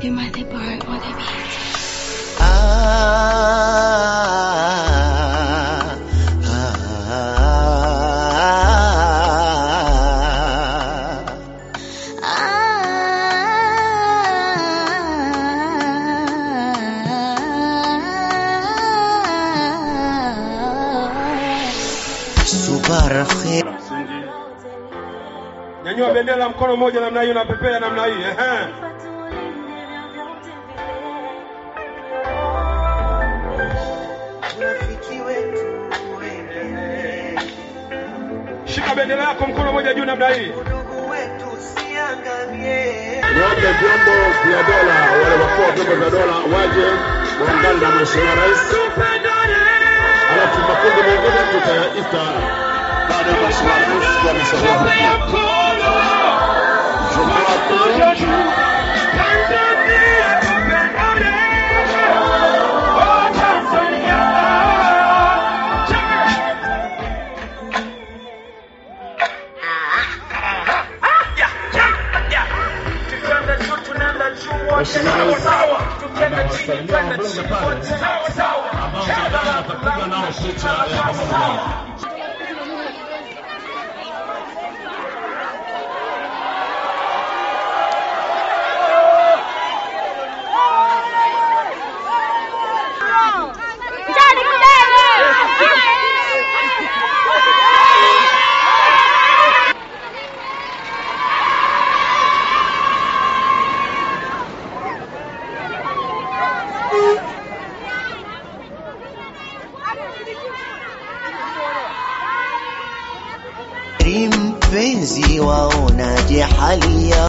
The Mother Bar on the beat. Ah, ah, Subara khair Msingi. Nyanyua bendera mkono mmoja namna hiyo na pepea namna hii. Ehe. Rafiki wetu wewe, Shika bendera yako mkono mmoja juu namna hii. ndugu wetu siangamie. Niombe vyombo vya dola, wale wakuu wa vyombo vya dola waje waungane na Mheshimiwa Rais, alafu makundi mengine tutayaita baada ya Mheshimiwa Rais kuwa ameshauri. Mheshimiwa Rais anawasalimia wabunge pale ambao nadhani watapiga nao picha ya pamoja. Jadi mbele! Mpenzi waonaje hali ya